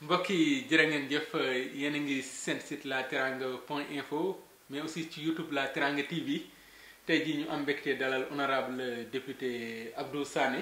mbokk yi jërë ngeen jëf yéen a ngi seen site la teranga point info mais aussi ci youtube la teranga tv tey jii ñu am mbégte dalal honorable député Abdou Sané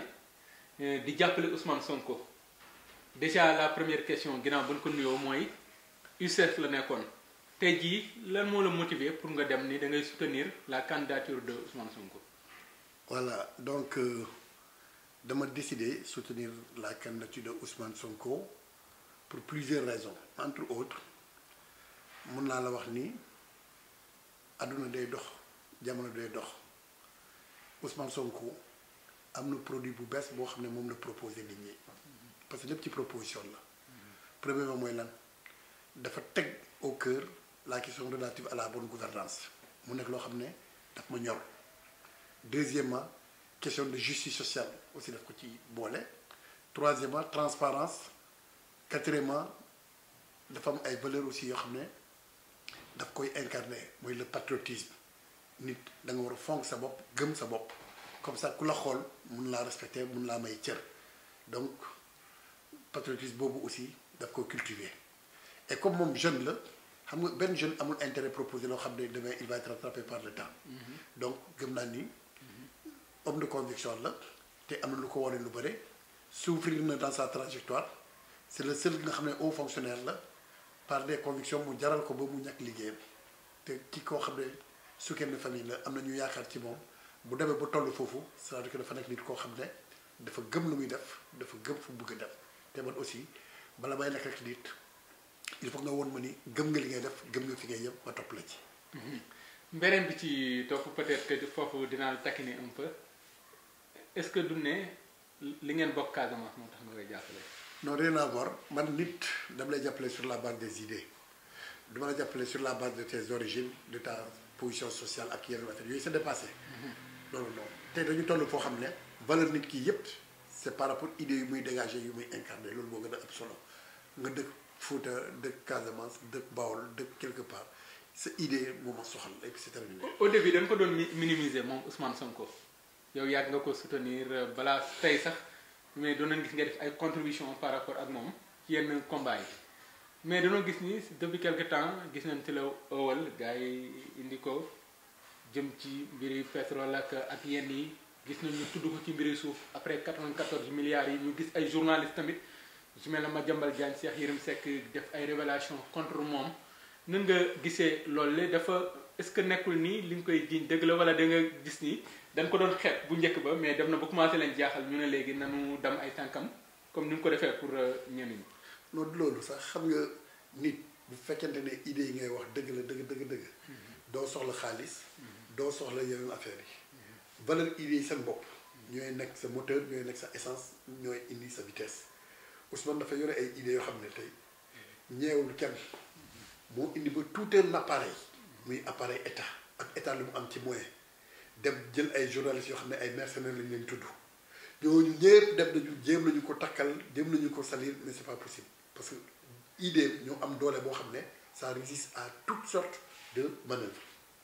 di jàppale Ousmane Sonko déjà la première question ginnaaw ba ñu ko nuyoo mooy UCS la nekkoon tey jii lan moo la motiver pour nga dem ni da ngay soutenir la candidature de Ousmane Sonko. voilà donc euh, dama décidé soutenir la candidature de Ousmane Sonko pour plusieurs raisons entre autres mun naa la wax ni àdduna day dox jamono day dox Ousmane Sonko am na produit bu bees boo xam ne moom la proposé nit ñi parce que lépp ci proposition la premièrement mooy lan dafa teg au cœur la question relative à la bonne gouvernance mu nekk loo xam ne daf ma ñor deuxièmement question de justice sociale aussi daf ko ci boole troisièmement transparence quatrièmement dafa am ay valeurs aussi yoo xam ne daf koy incarner mooy le patriotisme nit da nga war a fonk sa bopp gëm sa bopp comme ça ku la xool mun laa respecter mun laa may cër donc patriotisme boobu aussi daf ko cultiver et comme moom jeune la xam nga benn jeune amul intérêt proposé loo xam ne demain il va être rattrapé par le temps donc gëm naa ni homme de conviction la te am na lu ko wane lu bëre souffrir na dans sa trajectoire c'est le seul nga xam ne haut fonctionnaire la par des convictions mu jaral ko ba mu ñàkk liggéeyam te ki koo xam ne soutien de famille la am na ñu yaakaar ci moom bu demee ba toll foofu c'est-à-dire que dafa nekk nit koo xam ne dafa gëm lu muy def dafa gëm fu bëgg a def te man aussi bala may nekk ak nit il faut nga woon ma ni gëm nga li ngay def gëm nga fi ngay yem ma topp la ci. mbeneen bi ci topp peut-être que foofu dinaa la taquiner un peu est-ce que du ne li ngeen bokk Casamance moo tax nga koy jàppale. non rien à voir man nit dama lay jàppale sur la base des idées dama la jàppale sur la base de tes origines de ta position sociale ak yeneen affaire yooyu c'est dépassé. loolu non tey dañu toll foo xam ne valeur nit ki yépp c'est par rapport idées yu muy dégager yu muy incarner loolu moo gën a ëpp solo nga dëkk Fouta dëkk Casamance dëkk Bawol dëkk quelque part sa idée moo ma soxal et puis c'est terminé. au début dañ ko doon minimiser moom Ousmane Sonko yow yàgg nga ko soutenir balaa tey sax mais doon nañ gis nga def ay contribution par rapport ak moom ci yenn combat yi mais dañoo gis ni depuis quelque temps gis nañ ci la ëwal gars yi indi ko jëm ci mbiri pétrole ak ak yenn yi gis nañ ñu tudd ko ci mbiri suuf après 94 milliards yi ñu gis ay journalistes tamit su mel ne Madiambal Diagne Cheikh Yérim Seck def ay révélation contre moom nan nga gisee loolu la dafa est-ce que nekkul nii li nga koy jiiñ dëgg la wala da nga gis ni dañ ko doon xeet bu njëkk ba mais dem na ba commencé leen jaaxal ñu ne léegi nanu dem ay tànkam comme ni mu ko defee pour ñenn ñi. non loolu sax xam nga nit bu fekkente ne idées yi ngay wax dëgg la dëgg dëgg dëgg. doo soxla xaalis. doo soxla yeneen affaires yi. valeur idées yi seen bopp. ñooy nekk sa moteur ñooy nekk sa essence ñooy indi sa vitesse Ousmane dafa yore ay idées yoo xam ne tey ñeewul kenn moo indi ba tout un appareil muy appareil état ak état lu mu am ci moyen dem jël ay journalistes yoo xam ne ay mercenaires lañ leen tudd ñooñu ñëpp dem nañu jéem nañu ko takkal jéem nañu ko salir mais c'est pas possible parce que idée ñoo am doole boo xam ne ça résiste à toutes sortes de manœuvres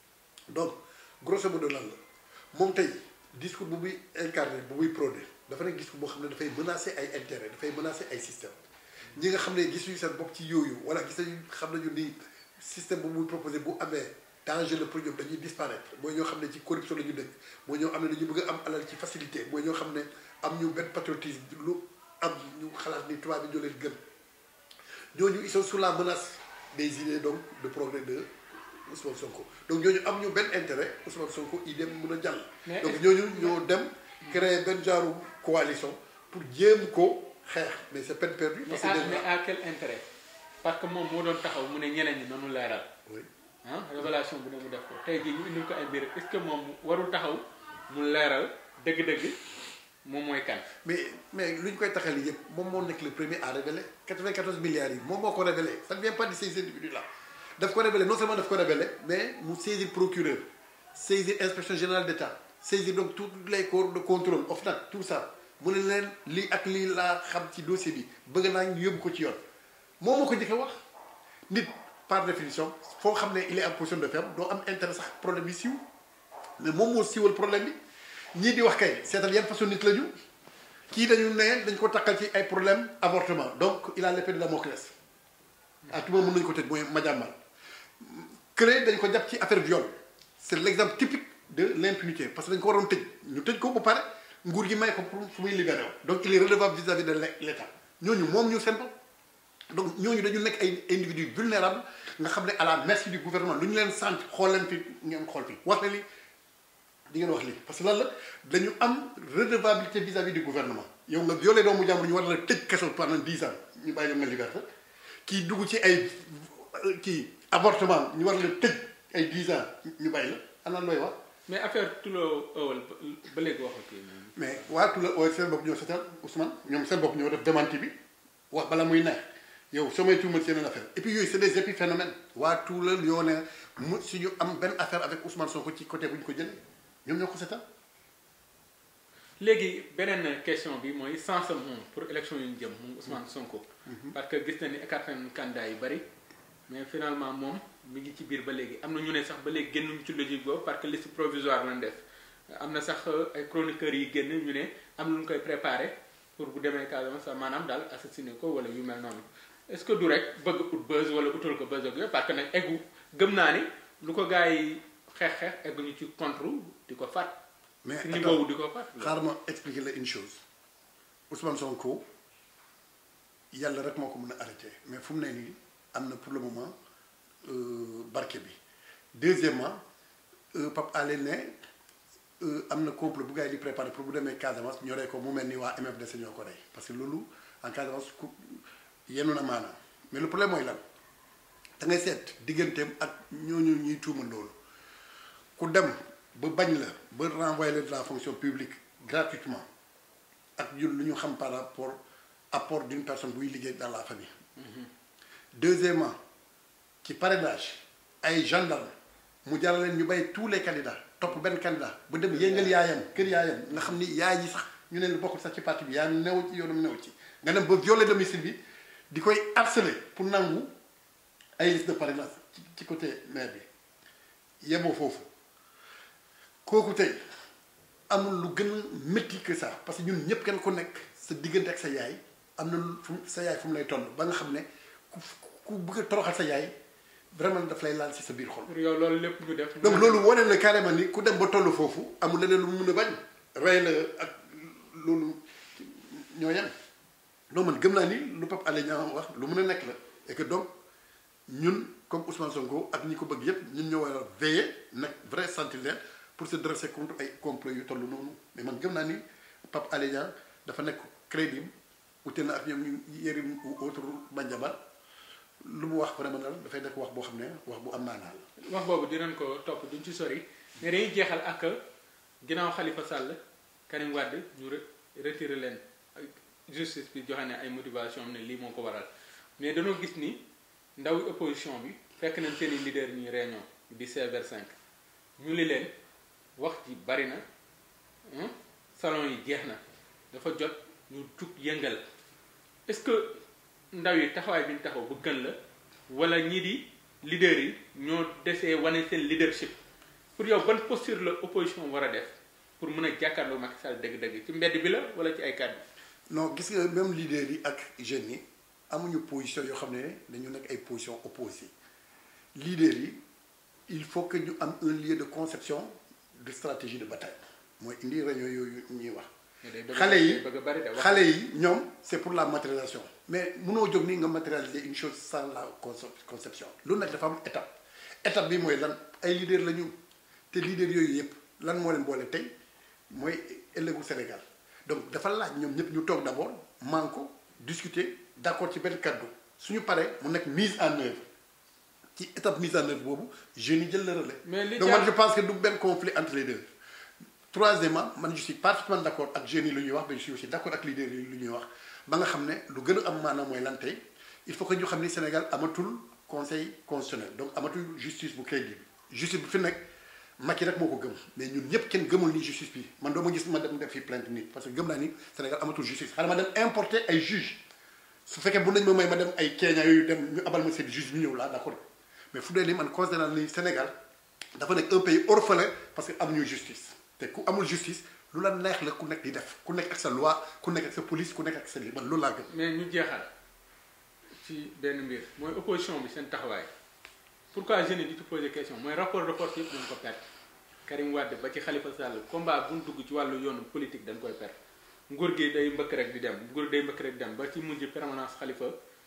donc grosso modo lan la moom tey discours bu muy incarné bu muy prôné dafa nekk discours boo xam ne dafay menacer ay intérêts dafay menacer ay systèmes ñi nga xam ne gisuñu seen bopp ci yooyu wala gis nañu xam nañu ni système bu muy proposé bu amee danger la pour ñoom dañuy disparaître mooy ñoo xam ne ci corruption la ñu dëkk mooy ñoo xam ne dañu bëgg a am alal ci facilité mooy ñoo xam ne am ñu benn patriotisme lu am ñu xalaat ni tubaab bi ñoo leen gën ñooñu ils sont sous la menace des idées donc de progrès de Ousmane Sonko donc ñooñu am ñu benn intérêt Ousmane Sonko idée mën a jàll. donc ñooñu ñoo dem créer benn genre coalition pour jéem ko xeex mais c'est peine perdue. parce que mais à quel intérêt parce que moom moo doon taxaw mu ne ñeneen ñi noonu leeral. oui ah révélation bu ne mu def ko tey jii ñu indil ko ay mbir est-ce que moom warul taxaw mu leeral dëgg-dëgg moom mooy kan. mais mais lu ñu koy taxal yëpp moom moo nekk le premier à révéler 94 milliards yi moom moo ko révélé ça ne vient pas de ces individus là daf ko révélé non seulement daf ko révélé mais mu saisir procureur saisir inspection générale d'État saisir donc tous les corps de contrôle OFNAC tout ça mu ne leen lii ak lii laa xam ci dossier bi bëgg naa ñu yóbbu ko ci yoon moom moo ko njëkk a wax nit par définition foo xam ne il est en position de faible doo am intérêt sax problème bi siiw mais moom moo siiwal problème bi ñii di wax kay seetal yan façon nit la ñu kii dañu ne dañ ko takkal ci ay problème avortement donc il a l'épée de Damoclès à tout moment mën nañu ko tëj mooy Madiambal kële dañ ko jàpp ci affaire viol c'est l'exemple typique de l'impunité parce que dañ ko waroon tëj ñu tëj ko ba pare nguur gi may ko pour fu muy libéré donc il est redevable vis-à-vis de l'État ñooñu moom ñu seen bopp donc ñooñu dañu nekk ay individus vulnérables nga xam ne à la merci du gouvernement lu ñu leen sant xool leen fi ngeen xool fi wax na li di ngeen wax lii parce que lan la dañu am redevabilité vis-à-vis du gouvernement yow nga violé doomu jàmbur ñu war la tëj kaso pendant dix ans ñu bàyyi la nga liberté kii dugg ci ay kii avortement ñu war la tëj ay dix ans ñu bàyyi la ana looy wax. mais affaire Tulo Owal ba léegi waxu kii mais waa Tulo Owal seen bopp ñoo seetal Ousmane ñoom seen bopp ñoo def démenti bi wax bala muy neex yow soo may tuumal seen affaire et puis yooyu c'est des épiphénomènes waa Tulo yoo ne mu suñu am benn affaire avec Ousmane Sonko ci côté bu ñu ko jëlee ñoom ñoo ko seetal. léegi beneen question bi mooy sens am moom pour élection yu ñu jëm moom Ousmane Sonko. parce que gis na ni écarté nañu candidat yu bari mais finalement moom mi ngi ci biir ba léegi am na ñu ne sax ba léegi génnuñu ci logique boobu parce que liste provisoire lañ def am na sax ay chroniqueurs yi génn ñu ne am na lu ñu koy préparé pour bu demee Casamance sax maanaam daal assassiné ko wala yu mel noonu est-ce que du rek bëgg ut buzz wala utal ko buzz ak yooyu parce que nag eggu gëm naa ni lu ko gars yi xeex xeex egguñu ci contre di ko faat. mais si niveau di ko faat. xaaral ma expliquer la une chose Ousmane Sonko yàlla rek moo ko mën a arrêté mais fu mu ne nii am na pour le moment barke bi deuxièmement Pape Alé ne am na complot bu gars yi di préparé pour bu demee Casamance ñoree ko mu mel ni waa MFDC ñoo ko rey parce que loolu en Casamance ku yenu na maanaam mais le problème mooy lan da ngay seet digganteem ak ñooñu ñuy tuuma loolu ku dem ba bañ la ba renvoyer leen de la fonction publique gratuitement ak ñun lu ñu xam par rapport apport d'une personne buy liggéey dans la famille. deuxièmement ci parrainage ay gendarme mu jaral leen ñu bay tous les candidats topp benn candidat bu dem yëngal yaayam kër yaayam nga xam ni yaay ji sax ñu ne bokkul sax ci parti bi yaa new ci yoonam new ci nga dem ba violer domicile bi di koy harceler pour nangu ay liste de parrainage ci ci côté maire bi yemoo foofu kooku tey amul lu gën a métti que ça parce que ñun ñëpp kenn ku nekk sa diggante ak sa yaay am na fu sa yaay fu mu lay toll ba nga xam ne ku ku bëgg a toroxal sa yaay vraiment daf lay laal ci sa biir xol. pour yow loolu lépp ñu def. donc loolu wane na carrément ni ku dem ba toll foofu amul leneen lu mu mun a bañ rey la ak loolu ñoo yem non man gëm naa ni lu Pape Alé Niang wax lu mun a nekk la et que donc ñun comme Ousmane Sonko ak ñi ko bëgg yépp ñun ñoo war a veiller nag vrai sentinelle pour se dresser contre ay complot yu toll noonu mais man gëm naa ni Pape Alé Niang dafa nekk crédible ute na ak ñoom ñu Yérim ou autre Bandiaba lu mu wax vraiment daal dafay nekk wax boo xam ne wax bu am maanaa la. wax boobu dinañ ko topp duñ ci sori mais dañuy jeexal ak ginnaaw Khalifa Sall Karim Wade ñu retiré leen justice bi joxe ne ay motivation am ne lii moo ko waral mais dañoo gis ni ndaw opposition bi fekk nañ seen i leader ñuy réunion di CVR5 ñu li leen wax ji bari na salon yi jeex na dafa jot ñu jug yëngal est-ce que ndaw yi taxawaay bi ñu taxaw bu gën la wala ñii di leader yi ñoo desee wane seen leadership pour yow ban posture la opposition war a def pour mën a jàkkaarloo Macky Sall dëgg-dëgg ci mbedd bi la wala ci ay kàddu. non gis nga même leader yi ak jeunes yi amuñu position yoo xam ne dañu nekk ay position opposées leader yi il faut que ñu am un lieu de conception de stratégie de bataille mooy indi réunion yooyu ñuy wax. xale yi xale yi ñoom c'est pour la matérialisation mais mënoo jóg nii nga matérialiser une chose sans la conception lu nekk dafa am étape étape bi mooy lan ay leader la ñu te leader yooyu yëpp lan moo leen boole tey mooy ëllëgu Sénégal donc dafa laaj ñoom ñëpp ñu toog d'abord man ko discuter d'accord ci benn kaddu suñu paree mu nekk mise en œuvre ci étape mise en œuvre boobu jeunes yi jël le relais. donc man je pense que du benn conflit entre les deux. troisièmement man je suis parfaitement d'accord ak jeunes yi lu ñuy wax mais je suis aussi d'accord ak leaders yi lu ñuy wax ba nga xam ne lu gën a am maanaam mooy lan tey il faut que ñu xam ni Sénégal amatul conseil constitutionnel donc amatul justice bu crédible justice bu fi nekk Macky rek moo ko gëm mais ñun ñëpp kenn gëmul ni justice bi man doo ma gis ma dem def fi plainte nit parce que gëm naa ni Sénégal amatul justice xanaa ma dem importer ay juges su fekkee bu nañ ma may ma dem ay Kenya yooyu dem ñu abal ma seen juge ñu ñëw laa d'accord mais fu dee ni man considérant ni Sénégal dafa nekk un pays orphelin parce que amuñu justice te ku amul justice lu la neex la ku nekk di def ku nekk ak sa loi ku nekk ak sa police ku nekk ak sa lii man loolu laa gëm. mais ñu jeexal ci benn mbir mooy opposition bi seen taxawaay pourquoi jeunes yi di te poser question mooy rapport de force yëpp dañ ko perte Karim Wade ba ci Khalifa Sall combat bu ñu dugg ci wàllu yoonu politique dañ koy perte nguur gi day mbëkk rek di dem nguur day mbëkk rek di dem ba ci mujj permanence Khalifa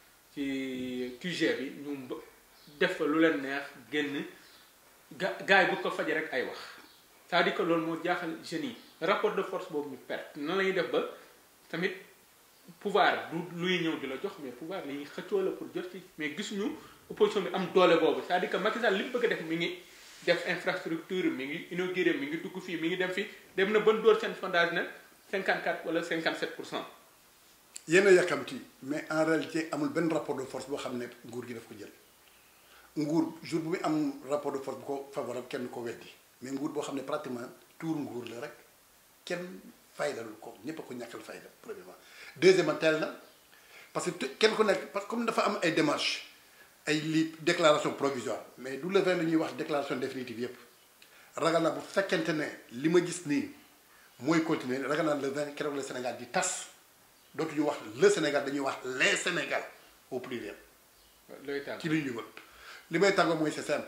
ci QG bi ñu mb- def fa lu leen neex génn ga gaay bu ko faje rek ay wax c'est-à-dire que loolu moo jaaxal jeunes yi rapport de force boobu ñu perte nan la ñuy def ba tamit pouvoir du luy ñëw di la jox mais pouvoir li ñuy xëccoo la pour jot ci mais gisuñu opposition bi am doole boobu c'est-à-dire que Macky Sall li mu bëgg a def mi ngi def infrastructure mi ngi inauguré mi ngi dugg fii mi ngi dem fii dem na ban door seen sondage na 54 wala 57 pour cent yéen a yàkkamti mais en réalité amul benn rapport de force boo xam ne nguur gi daf ko jël nguur jour bu muy am rapport de force bu ko favorable kenn ko weddi mais nguur boo xam ne pratiquement tuur nguur la rek kenn faydalul ko ñépp a ko ñàkkal fayda premièrement deuxièmement teel na parce que kenn ku nekk parce que comme dafa am ay démarches ay li déclaration provisoire mais du le vingt la ñuy wax déclaration définitive yépp ragal naa bu fekkente ne li ma gis nii mooy continuer ragal naa le vingt keroog le Sénégal di tas dootuñu wax le Sénégal dañuy wax les Sénégal au pluriel looy tàgg ci li ñu yëngal li may tàggoo mooy c'est simple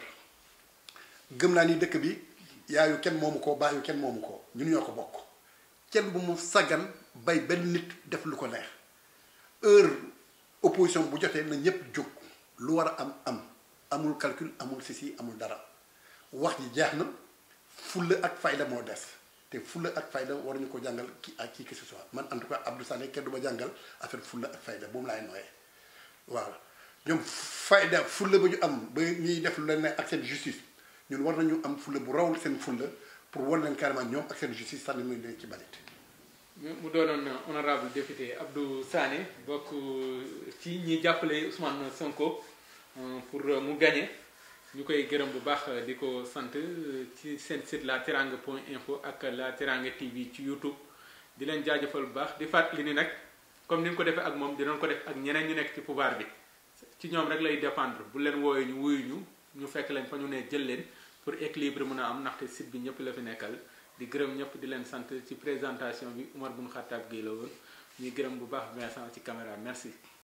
gëm naa ni dëkk bi yaayu kenn moomu ko baayu kenn moomu ko ñun ñoo ko bokk kenn bu mu saggan bay benn nit def lu ko neex heure opposition bu jotee na ñëpp jóg lu war a am am amul calcul amul sisi amul dara wax ji jeex na fulla ak fayda moo des te fulla ak fayda war ñu ko jàngal ki ak qui que ce soit man en tout cas Abdou Sané kenn du ma jàngal affaire fulla ak fayda boobu laay nooyee waaw ñoom fayda fulla ba ñu am ba ñuy def lu leen ne ak seen justice ñun war nañu am fulla bu raw seen fulla pour war leen carrément ñoom ak seen justice sànni muy leen ci balit mu doonoon honorable député Abdou Sané bokk ci ñi jàppale Ousmane Sonko pour mu gagné ñu koy gërëm bu baax di ko sant ci seen site la teranga point info ak la teranga TV ci YouTube di leen jaajëfal bu baax di fàttali ni nag comme ni nga ko defee ak moom dinañ ko def ak ñeneen ñu nekk ci pouvoir bi ci ñoom rek lay dépendre bu leen wooyee ñu wuyu ñu ñu fekk leen fa ñu ne jël leen pour équilibre mën a am ndaxte site bi ñëpp la fi nekkal di gërëm ñëpp di leen sant ci présentation bi Oumar Boun Khattab Gueye la woon ñuy gërëm bu baax Vincent ci caméra merci